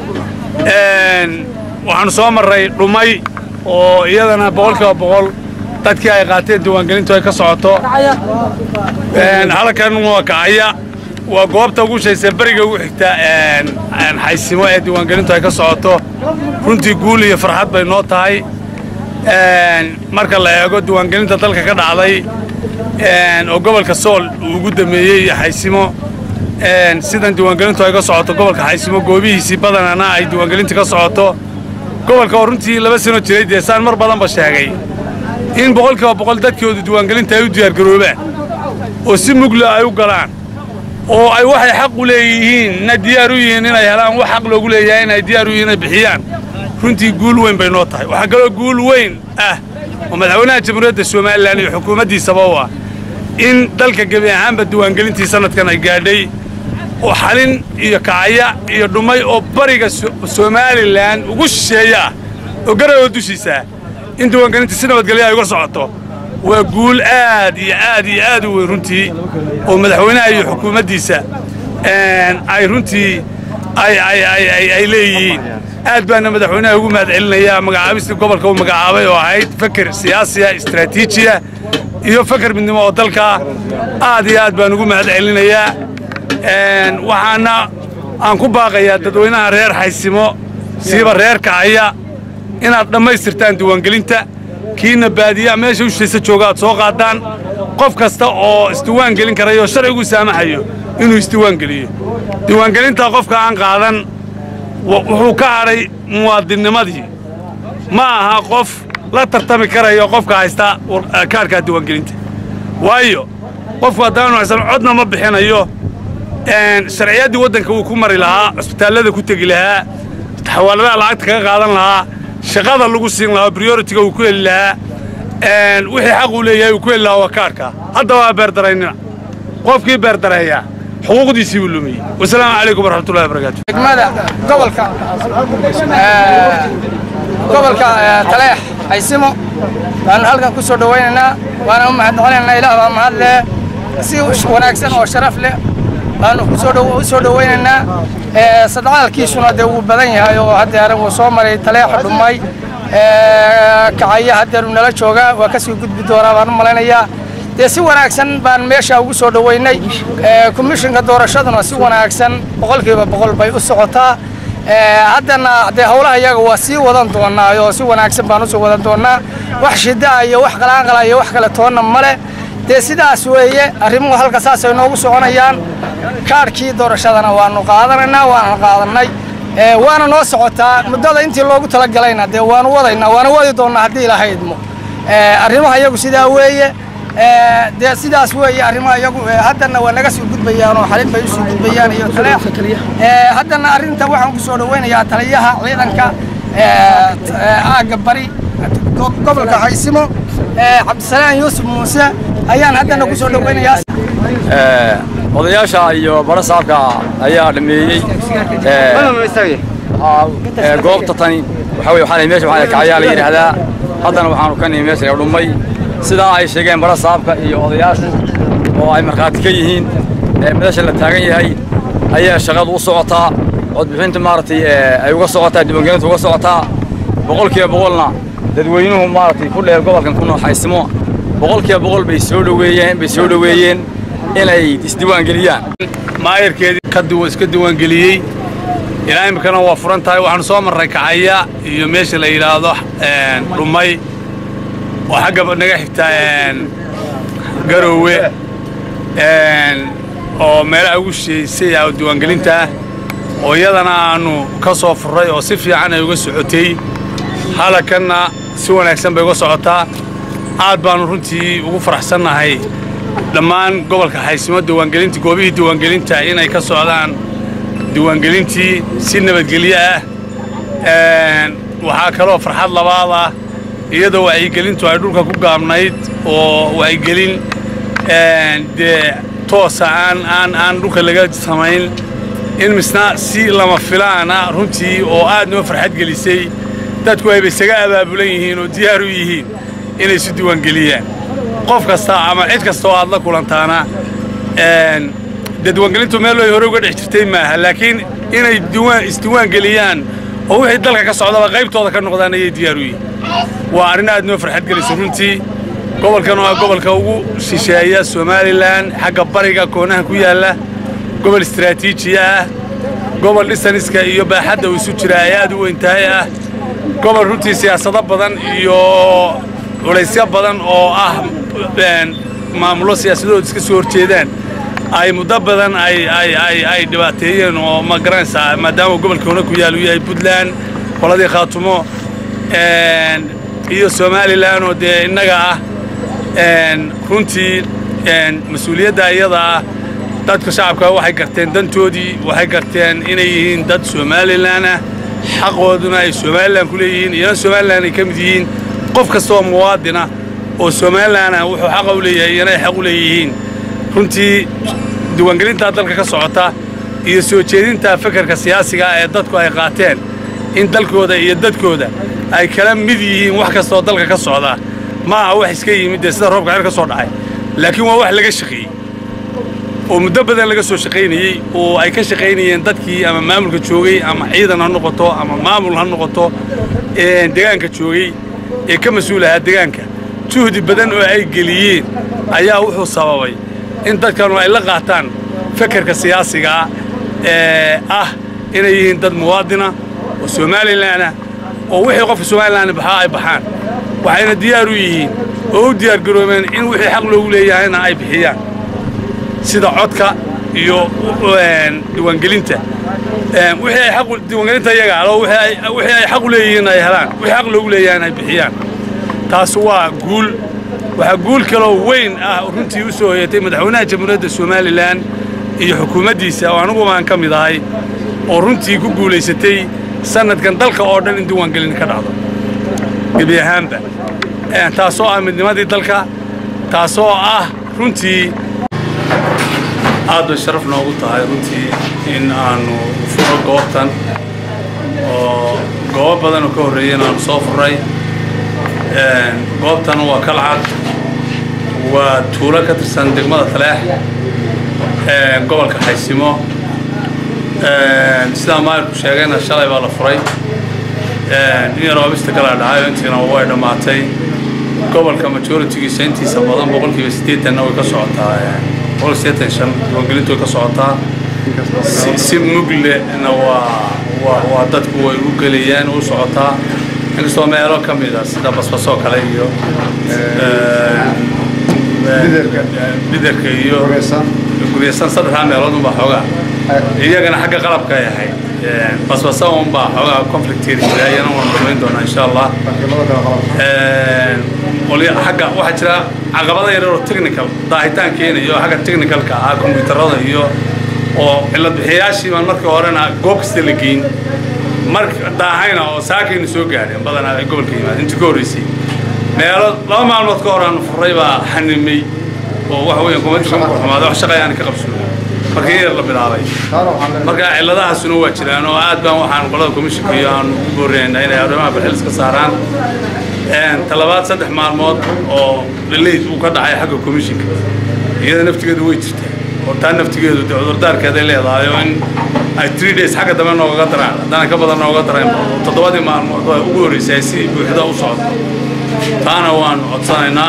Speaker 5: waxaannu soo marray dhumay oo iyadana boqolkiiba boqol dadkii ay qaateen diiwaangelintu ay ka socoto halkan waa kacaya waa goobta ugu shaysa beriga ugu xigta xaysimo ee diiwaangelintu ay ka socoto runtii guul iyo farxad bay noo tahay marka la eego diiwaangelinta dalka ka dhacday oo gobolka sool uu ugu dameeyey iyo xaysimo sidan diiwaangelintu ay ka socoto gobolka xaysimo goobihiisii badanana ay diiwaangelinta ka socoto gobolka oo runtii laba sano jiray dee saan mar badanba sheegay in boqolkiiba boqol dadkoodu diiwaangelinta ay u diyaargaroobaan oo si mugla ay u galaan oo ay waxay xaq u leeyihiin na diyaar u yihiin inay helaan wax xaq loogu leeyahay inay diyaar u yihiin inay bixiyaan runtii guul weyn bay noo tahay waxaa kaloo guul weyn ah oo madaxweynaha jamhuuriyadda somalilan iyo xukuumaddiisaba u ah in dalka gebi ahaanba diiwaangelintii sannadkan ay gaadhay oo xalin iyo kacaya iyo dhumay oo bariga somalilan ugu shisheeya ah oo garawoo dushiisa in diiwaangelinta si nabadgelya ay uga socoto waa guul aad iyo aad iyo aad u weyn runtii oo madaxweynaha iyo xukuumaddiisa ay runtii ay leeyihiin aad baana madaxweynaha ugu mahad celinayaa magacaabistii gobolka uu magacaabay oo ahayd feker siyaasiya istaraatiijiya iyo feker midnimo oo dalka aad iyo aad baan ugu mahad celinayaa waxaana aan ku baaqayaa dadweynaha reer xaysimo siiba reer kacaya inaad dhammaystirtaan diiwaangelinta kiina baadiya meesha ushaysa jooga aad soo qaadaan qof kasta oo isdiiwaan gelin karayo oo sharcigu saamaxayo inuu isdiiwaan geliyo diiwaangelintaa qofka aan qaadan wuxuu ka hadhay muwaadinnimadii ma aha qof la tartami karayo qofka haysta kaarkaa diiwaangelinta waayo qofku haddaanu haysan codna ma bixinayo sharciyaddii waddanka wuu ku mari lahaa cusbitaallada ku tegi lahaa xawaaladaha lacagta kaga qaadan lahaa shaqada lagu siin lahaa brioritiga uu ku heli lahaa wixii xaq uu leeyahay uu ku heli lahaa waa kaarka hadda waa beerdaraynina qofkii beerdareeya xuquuqdiisii buu lumiyey wasalaamu calaykum waraxmatullahi wabarakaatu
Speaker 19: degmada gobolka gobolka taleex haysimo baanu halkan ku soo dhowaynaynaa waana u mahadnoqonaynaa ilaah baa mahad leh si wanaagsan oo sharaf leh baanu u soo dhowaynaynaa sadcaalkiisuna dee wuu badan yahay oo haddeer wuu soo maray taleexa dhumay kacaya haddeeru nala joogaa waa kasii gudbi doonaa baan u malaynayaa dee si wanaagsan baan meesha ugu soo dhowaynay komishinka doorashaduna si wanaagsan boqolkiiba boqol bay u socotaa haddana dee howlaha iyaga waa sii wadan doonaa oo si wanaagsan baan usii wadan doonaa wax shidaa iyo wax qalaanqala iyo wax kale toonna male dee sidaas weeye arrimuhu halka saasay noogu soconayaan kaarhkii doorashadana waanu qaadanaynaa waana qaadannay waana noo socotaa muddada intii loogu talagalayna dee waanu wadaynaa waana wadi doonnaa haddii ilaahay idmo arrimaha iyagu sidaa weeye dee sidaas weeye arrimaha iyagu haddana waa naga sii gudbayaan oo xalin bay usii gudbayaan iyo taleex haddana arrinta waxaan ku soo dhowaynayaa taliyaha ciidanka aagga bari gobolka haysimo cabdisalaan yuusuf muuse ayaan haddana ku soo dhowaynayaa
Speaker 18: odayaasha iyo barasaabka ayaa dhameeyey goobta tani waxa weye waxaa meesha waxaa kacayaa la yidhaahdaa haddana waxaanu ka nihi meesha dhumay sidaa ay sheegeen barasaabka iyo odayaashu oo ay markhaati ka yihiin meesha la taagan yahay ayaa shaqadu u socotaa
Speaker 20: codbixinta maaragtay ay uga socotaa diiwaangelinta uga socotaa boqolkiiba boqolna dadweynuhu maaragtay ku dheer gobolkan ku nooxaysimo boqolkiiba boqol bay soo dhoweeyeen bay soo dhoweeyeen inay isdiiwaangeliyaan
Speaker 5: maayarkeedii ka iska diiwaangeliyey ilaa iminkana waa furan tahay waxaanu soo marray kacaya iyo meesha la yidhaahdo dhumay oo xagga naga xigta garoowe oo meelaha ugu shisheysay ah diiwaangelinta ah oo iyadana aanu ka soo furray oo si fiican ay uga socotay halakanna si wanaagsan bay uga socotaa aad baanu runtii ugu faraxsannahay dhammaan gobolka xaysimo diiwaangelinta goobihii diiwaangelinta inay ka socdaan diiwaangelintii si nabadgelyo ah waxaa kaloo farxad labaad ah iyadoo wacyigelintu ay dhulka ku gaabnayd oo wacyigelin dee toosa aan aan aan dhulka laga samayn in misna si lama filaana runtii oo aad noo farxad gelisay dadku ayba isaga abaabulan yihiin oo diyaar u yihiin inay isu diiwaangeliyaan qof kasta ama cid kasta oo aad la kulantaana dee diiwaangelintu meel way hore uga dhex jirtay maaha laakiin inay isdiiwaangeliyaan oo wixii dalka ka socdaba qaybtooda ka noqdaan ayay diyaar u yihiin waa arrin aad noo farxad gelisa runtii gobolkan oo ah gobolka ugu shisheeya somalilan xagga bariga koonaha ku yaalla gobol istaraatiijiya ah gobol dhisaniska iyo baaxadda uu isu jira ay aad u weyntahay ah gobol runtii siyaasado badan iyo culaysyo badan oo ah maamullo siyaasadahooda iska soo horjeedaan ay muddo badan ay dhibaateeyeen oo ma garanaysaa maadaama gobolka hore ku yaal uu yahay puntland qoladii khaatumo iyo somalilan oo dee innaga ah runtii mas-uuliyadda iyada ah dadka shacabka waxay garteen dantoodii waxay garteen inay yihiin dad somalilan ah xaqooduna ay somalilan ku leeyihiin iyana somalilan ay ka mid yihiin qof kasta oo muwaadina oo somalilan ah wuxuu xaqa u leeyahay iyana ay xaq u leeyihiin runtii diiwaangelintaa dalka ka socota iyo soo jeedinta fekerka siyaasiga ah ee dadku ay qaateen in dalkooda iyo dadkooda ay kala mid yihiin wax kastaoo dalka ka socda ma aha wax iska yimid dee sida roobka xer ka soo dhacay laakiin waa wax laga shaqeeyey oo muddo badan laga soo shaqaynayey oo ay ka shaqaynayeen dadkii ama maamulka joogay ama ciidan ha noqoto ama maamul ha noqoto degaanka joogay ee ka mas-uul ahaa degaanka juhdi badan oo ay geliyeen ayaa wuxuu sababay in dadkanu ay la qaataan fekerka siyaasigaa ee ah inay yihiin dad muwaadina oo somalilanah oo wixii qofka somalilan baxaa ay baxaan waxayna diyaar u yihiin oo u diyaar garoobeen in wixii xaq loogu leeyahayna ay bixiyaan sida codka iyo diiwaangelinta wixii ay xaq diiwaangelinta iyaga oo wixii ay xaq u leeyihiin ay helaan wixii xaq loogu leeyahayna ay bixiyaan taas waa guul waxaa guul kaloo weyn ah runtii u soo hoyatay madaxweynaha jamhuuriyadda somalilan iyo xukuumaddiisa oo anugu baan ka mid ahay oo runtii ku guulaysatay sanadkan dalka oo dhan in diiwaangelin ka dhacdo gebi ahaanba taasoo ah midnimadii dalka taasoo ah runtii aad bay sharaf noogu tahay runtii in aanu furo goobtan oo goobo badan oo ka horreeyeen aanu soo furray goobtan waa kalcad waa tuulo ka tirsan degmada taleex gobolka xaysimo sidaa maalku sheegayna shalay baa la furay in yar oobista kala dhacayo intiina way dhammaatay gobolka majoritigiisa intiisa badan boqolkiiba siddeetanna way ka socotaa boqol siddeetan shan diiwaangelintu way ka socotaa si muglena waa waa waa dadku way u gelayaan u socotaa inkastoo meelo ka mid a sida basbasoo kale iyo biderka iyo guryasan saddexdaa meelood unbaa xoogaa iyagana xagga qalabka ay ahayd basbasa unbaa xoogaa conflicteeri jira iyana waan dhamayn doonaa insha allah xagga waxaa jira caqabada yaryar oo technical daahitaan keenayo xagga technicalka ah kombiyuutarada iyo oo cilad bixiyaashii baan markii horena goob kasta la geyn mar daahayna oo saakayna soo gaadheen badanaa ay gobolka yimaad intii ka horreysay meelo laba maalmood ka hor aan furay baa xanimay oo waxa weeyaan kumadisha markuu xumaaday wax shaqay aan ka qabsoonin markii yar la bilaabay marka ciladahaasuna waa jiraan oo aad baan waxaan qolada komishinka iyo aan u boorinaynaa inay arrimaha balxilis ka saaraan talabaad saddex maalmood oo dhaleyd uu ka dhacay xagga komishinka iyada naftigeedu way jirtaa oo taa naftigeedu de cudurdaarkeeday leedahay oo in ay three days xagga dambe noogaga daraan haddana ka badan nooga dareen toddobadii maalmood oo ugu horreysay ay si buuxda u socoto taana waanu codsanaynaa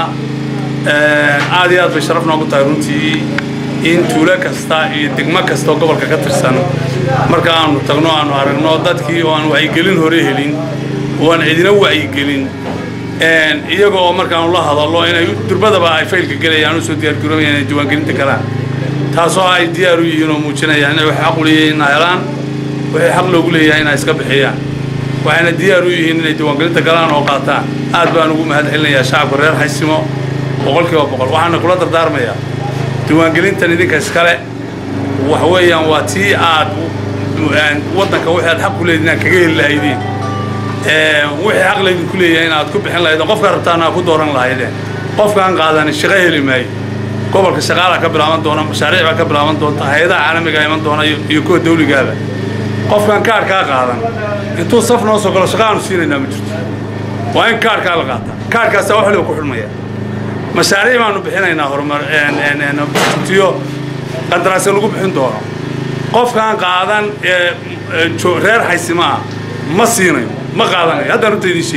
Speaker 5: aad iyo aad bay sharaf noogu tahay runtii in tuulo kasta iyo degmo kasta oo gobolka ka tirsan marka aanu tagno aanu aragno dadkii oo aan wacyigelin hore helin oo aan cidina wacyigelin iyaga oo markaanu la hadallo inay durbadaba ay faylka gelayaan usoo diyaargaroobayaan inay diiwaangelinta galaan taasoo ay diyaar u yihiin oo muujinayaan inay wax xaq u leeyihiin inay helaan waxay xaq loogu leeyahay inay iska bixiyaan waxayna diyaar u yihiin inay diiwaangelinta galaan oo qaataan aad baan ugu mahad celinayaa shacabka reer xaysimo boqolkiiba boqol waxaana kula dardaarmayaa diiwaangelintan idinka iskale wax weeyaan waa tii aad waddanka wixii aad xaq ku leediin aad kaga heli lahaydeen wixii xaq laydinku leeyahay inaad ku bixin lahaydeen qofka rabtaana aad ku dooran lahaydeen qofkaan qaadanin shaqo heli maayo gobolka shaqaalaa ka bilaaban doona mashaariic baa ka bilaaban doonta hay-adaha caalamiga iman doona iyo kuwa dawligaaba qofkaan kaarkaa qaadan intuu saf noo soo galo shaqa aanu siinaynaa ma jirto waa in kaarkaa la qaataa kaarkaasaa wax waliba ku xidhmaya mashaariic baanu bixinaynaa horumar tiyo qandaraasya lagu bixin doono qofkaan qaadan reer xaysimaa ma siinayo ma qaadanayo haddaan runta idiin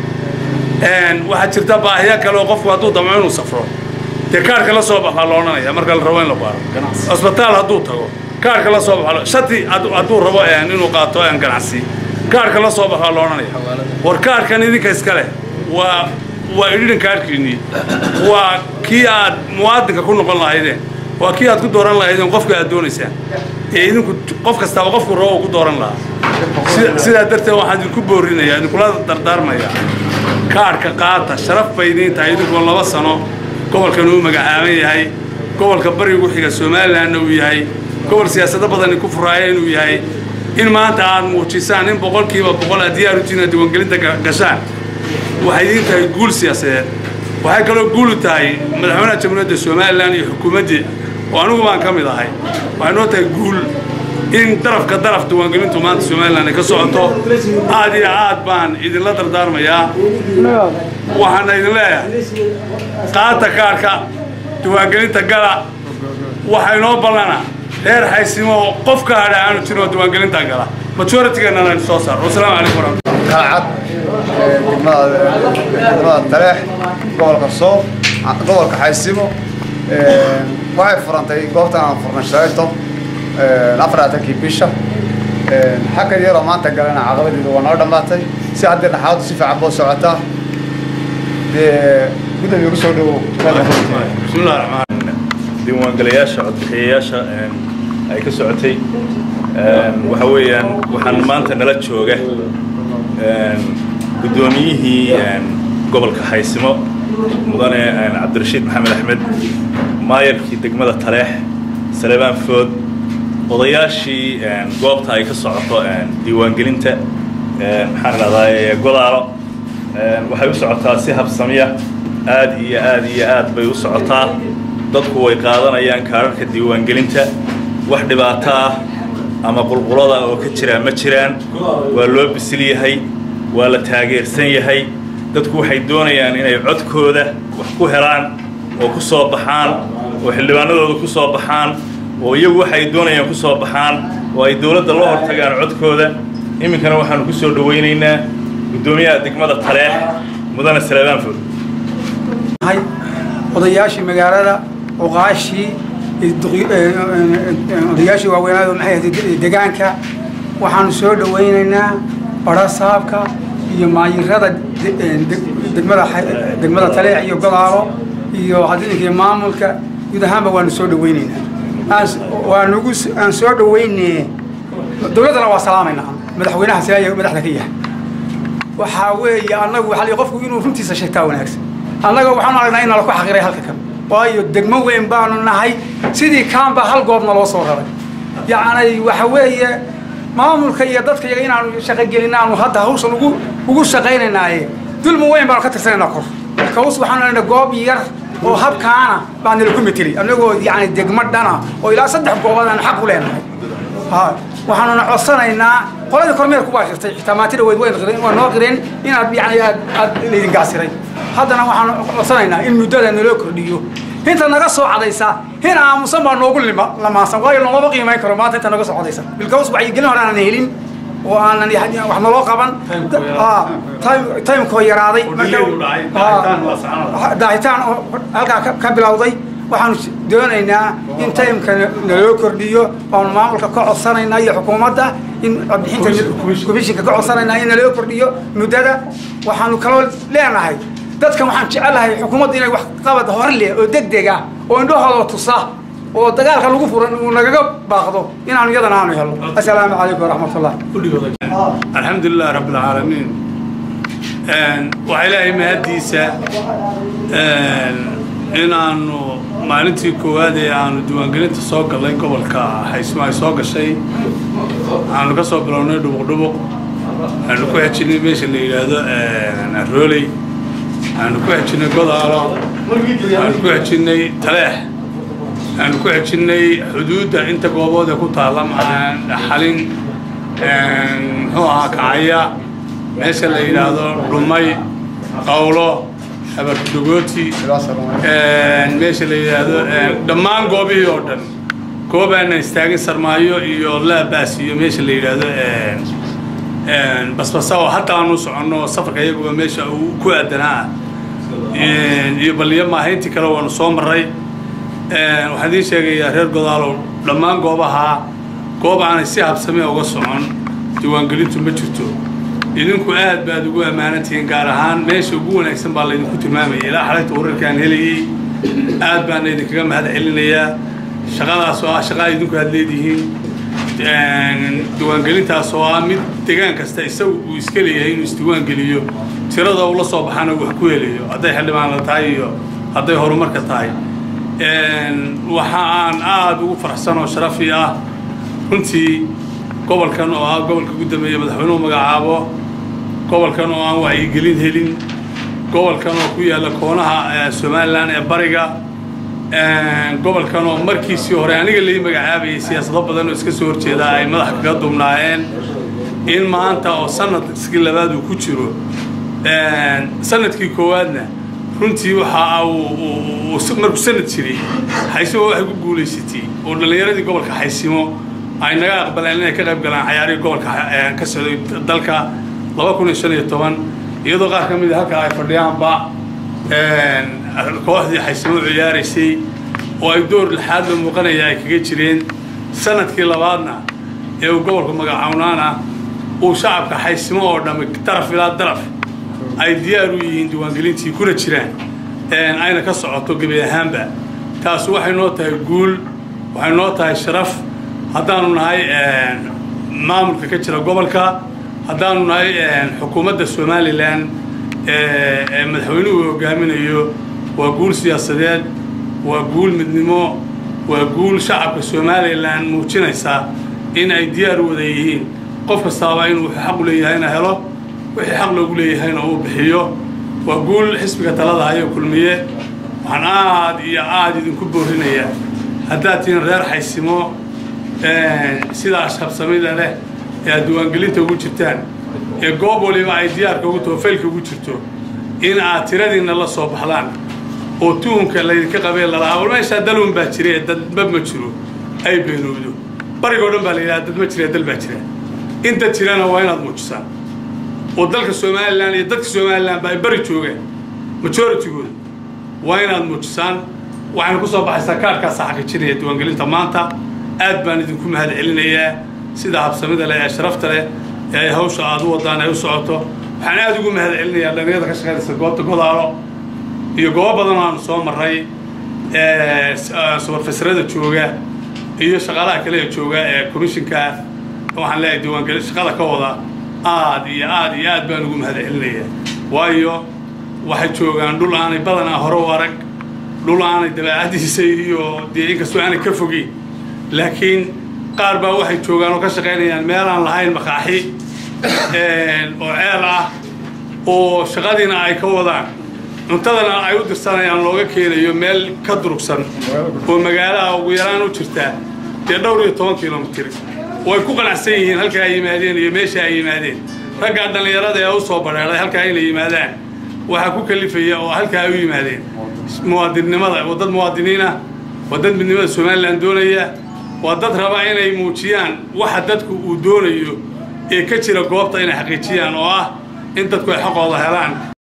Speaker 5: sheegaya waxaa jirta baahiya kale oo qofku hadduu damco inuu safro dee kaarka la soo bax baa la odhanaya marka la rabo in la baaro cusbitaal hadduu tago kaarka la soo bax shati hadduu rabo inuu qaato ganacsi kaarka la soo bax baa la odhanaya war kaarkan idinka iskale waa waa idhidan kaarkiinnii waa kii aad muwaadinka ku noqon lahaydeen waa kii aad ku dooran lahaydeen qofka aad doonaysaan ee idinku qof kastaaba qofku rabo uu ku dooran lahaa sidaa darteed waxaan idinku boorinayaa idinkula dardaarmayaa kaarhka qaata sharaf bay idiin tahay idinkoo laba sano gobolkan uu magacaaban yahay gobolka barigu xiga somalilanna uu yahay gobol siyaasado badani ku furaaya inuu yahay in maanta aad muujisaan in boqolkiiba boqol aad diyaar u tihiin aad diiwaangelinta gashaan waxay idiin tahay guul siyaasadeed waxay kaloo guulu tahay madaxweynaha jamhuuriyadda somalilan iyo xukuumaddii oo anigu baan ka mid ahay waxay noo tahay guul in darafka daraf diiwaangelintu maanta somalilan ay ka socoto aad iyo aad baan idinla dardaarmayaa waxaana idin leeyahay qaata kaarka diiwaangelinta gala waxaa inoo ballana reer xaysimo oo qof ka hadha aanu jirin oo diiwaangelinta gala majoritygeennana aynu soo saaro wasalaamu calaykum waraxmatullahi
Speaker 15: kalcad degmada taleex gobolka soob gobolka xaysimo waxay furantay goobtan aan furnay shalayto afarlaatankii bisha xaggan yaroo maanta galana caqabadeedu waa noo dhammaatay si haddii dhaxaadu si fiican boo socotaa dee gudoomiye ugu soo dhowow
Speaker 5: bismillahi raxmaan
Speaker 21: diiwaangalayaasha codbixiyayaasha ay ka socotay waxa weeyaan waxaan maanta nala jooga guddoomiyihii gobolka xaysimo mudane cabdirashiid maxamed axmed maayarkii degmada taleex salebaan food odayaashii goobta ay ka socoto diiwaangelinta maxaan idhahdaa godaalo waxay u socotaa si habsamiya aad iyo aad iyo aad bay u socotaa dadku way qaadanayaan kaararka diiwaangelinta wax dhibaato ah ama qulqulada oo ka jiraa ma jiraan waa loo bisil yahay waa la taageersan yahay dadku waxay doonayaan inay codkooda wax ku helaan oo ku soo baxaan oo xildhibaanadooda ku soo baxaan oo iyagu waxay doonayaan ku soo baxaan oo ay dowladda la hortagaan codkooda iminkana waxaanu ku soo dhowaynaynaa guddoomiyaha degmada taleex mudane salebaan fod
Speaker 22: odayaashii magaalada oqaashii odayaashii waaweynaada maxay ahayd degaanka waxaanu soo dhowaynaynaa barasaabka iyo maayirada degmada degmada taleex iyo godaalo iyo hadinkii maamulka guud ahaanba waanu soo dhowaynaynaa waanugu aan soo dhowayne dowladdana waa salaamaynaa madaxweynaha siyaaya madaxda ka yahay waxaa weeye annagu waxaa qofku inuu runtiisa sheegtaa wanaagsan annaga waxaanu aragnaa in nala ku xaqiray halka kan waayo degmo weyn baanu nahay sidii kaanba hal goobna loo soo raray yacni waxa weeye maamulka iyo dadka iyaga inaanu shaqogelin aanu hadda hawshan ugu ugu shaqaynaynaaye dulmi weyn baanu ka tirsanaynaa kor kaws waxaanu lenahay goob yar oo habkaana baa nalaku meteli annagoo yacni degmo dhana oo ilaa saddex goobood aanu xaq u leenahay ha waxaanuna codsanaynaa qoladii kormeerku baa shirtay xitaa maantida weyd waa noo qireen inaad yani aad aad laydin gaasiray haddana waxaanu codsanaynaa in muddada naloo kordhiyo inta naga soo cadaysa hin aamusan baa noogu lima lamaasan waayo loomaba qiimayn karo maanta inta naga soo cadaysa bilkaws wacyigelin hore aanan helin oo aanan yani wax naloo qaban Ah, time- timekoo yaraaday marka- daahitaan oo halkaa ka- ka bilowday waxaanu s- doonaynaa in timeka naloo kordhiyo oonu maamulka ka codsanaynaa iyo xukuumadda in codbixinta komishinka ka codsanaynaa in naloo kordhiyo muddada waxaanu kaloo leenahay dadkan waxaan jecelahay xukuumadda inay wax qabad hor leh oo degdeg ah oo indhahooda tusa oo dagaalka lagu furan uu nagaga baaqdo inaanu iyadana aanu helno assalaamu calaykum waraxmatullah
Speaker 5: الحمد لله رب العالمين waxaa ilaahay mahaddiisa inaanu maalintii koowaad ee aanu diiwaangelinta soo gallay gobolka xaysmo ay soo gashay aanu ka soo bilownay dhubuqdhubuq aanu ku xejinay meesha la yidhaahdo rooley aanu ku xejinay godaalo aanu ku xejinay taleex aanu ku xejinay xuduudda inta goobood ee ku taalla xalin muxuu ahaa kacaya meesha la yidhaahdo dhumay qawlo habardogooti meesha la yidhaahdo dhammaan goobihii oo dhan goob aanan istaagin sarmaayo iyo laabaas iyo meesha la yidhaahdo basbasa oo hadda aanu soconno safarka iyaguba meesha uu ku aadanaa iyo baliyo maahayntii kale waanu soo marray waxaan idiin sheegayaa reer godaalow dhammaan goobaha goob aanay si habsame uga socon diiwaangelintu ma jirto idinku aad baad ugu ammaanantihiin gaar ahaan meesha ugu wanaagsan baa laydinku tilmaamaya ilaa xalayta wararkaan helayey aad baana idinkaga mahad celinayaa shaqadaas oo ah shaqaa idinku aad leedihiin diiwaangelintaas oo ah mid degaan kasta isagu uu iska leeyahay inuu isdiiwaangeliyo tirada uu la soo baxana wax ku helayo hadday xildhibaanla tahay iyo hadday horumarka tahay waxa aan aada ugu faraxsan oo sharafi ah runtii gobolkan oo ah gobolka ugu dambeeya madaxweynuhu magacaabo gobolkan oo aan wacyigelin helin gobolkan oo ku yaalla koonaha somalilan ee bariga gobolkan oo markiisii hore aniga lai magacaabayay siyaasado badan oo iska soo horjeeda ay madaxa kaga dumnaayeen in maanta oo sanadkii labaad uu ku jiro sanadkii koowaadna runtii waxa uu markuu sanad jiray xaysimo waxay ku guulaysatay oo dhallinyaradii gobolka xaysimo ay naga aqbaleen inay ka qayb galaan cayaarihii gobolka ka socday dalka laba kun iyo shan iyo toban iyadoo qaar ka mid a halka ay fadhiyaanba kooxdii xaysimo ciyaaraysay oo ay door lixaad la muuqanaya ay kaga jireen sanadkii labaadna ee uu gobolka magacawnaana uu shacabka xaysimo oo dhammi daraf ilaa daraf ay diyaar u yihiin diiwaangelintii kuna jiraan ayna ka socoto gebi ahaanba taas waxay noo tahay guul waxay noo tahay sharaf haddaanu nahay maamulka ka jira gobolka haddaanu nahay xukuumadda somalilan ee madaxweynuhu hogaaminayo waa guul siyaasadeed waa guul midnimo waa guul shacabka somalilan muujinaysa in ay diyaar wada yihiin qof kastaaba inuu xaq u leeyahayna helo wixii xaq loogu leeyahayna uu bixiyo waa guul xisbiga talada hayo kulmiye waxaan aad iyo aad idinku boorinayaa haddaad tihiin reer xaysimo sidaa shabsamida leh ee aad diiwaangelinta ugu jirtaan ee goob waliba ay diyaarka ugu taho faylka ugu jirto in aad tiradiinna la soo baxdaan oo tuhunka laydinka qabee lalahaa war meeshaa dalun baa jira ee dadba ma jiro ay beenowdo barigoo dhan baa la yidhaha dad ma jira dal baa jira inta jirana waa inaad muujisaan oo dalka somalilan iyo dadka somalilan ba ay bari joogaan majoritygooda waa inaad muujisaan waxayna ku soo baxaysaa kaarhkaasa xaqiijinaya diiwaangelinta maanta aad baan idinku mahad celinayaa sida habsamida leh ee sharafta leh ee ay hawsha aad u wadaan ay u socoto waxaan aad ugu mahad celinayaa dhallinyarada ka shaqaynaysa goobta godaalo iyo goobo badan oo aanu soo marray subarfasarada jooga iyo shaqaalaha kale ee jooga ee commishinka waxaan leeyahay diiwaangelin shaqada ka wada aad iyo aad iyo aad baan ugu mahad celinayaa waayo waxay joogaan dhul aanay badanaa hore u arag dhul aanay dabeecadiisa iyo dee inkastoo aanay ka fogeyn laakiin qaar baa waxay joogaan oo ka shaqaynayaan meel aan lahayn makaaxi oo ceel ah oo shaqadiina ay ka wadaan cuntadana ay u dirsanayaan looga keenayo meel ka durugsan oo magaalaha ugu yaraan u jirtaa dee dhowr iyo toban kilomitir oo ay ku qanacsan yihiin halkaa ay yimaadeen iyo meesha ay yimaadeen raggaa dhallinyarada ee u soo badheeday halkaa inay yimaadaan waxaa ku kalifaya oo halkaa ay u yimaadeen muwaadinnimada waa dad muwaadiniin ah waa dad midnimada somalilan doonaya waa dad raba inay muujiyaan waxa dadku uu doonayo ee ka jira goobta inay xaqiijiyaan oo ah in dadku ay xaqooda helaan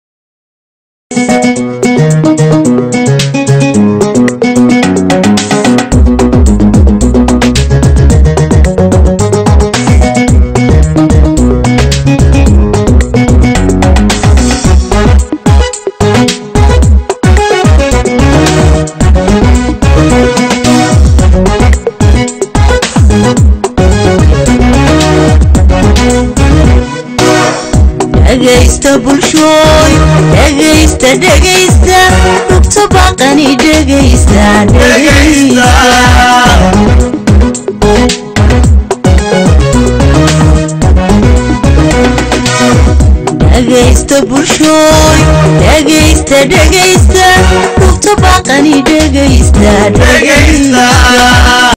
Speaker 1: dhegaysta bulshooy dhegaysta dhegaysta rugta baqani dhegaysta dhegaysta dhegaysta bulshooy dhegaysta dhegaysta rugta baqani dhegaysta dhegaysta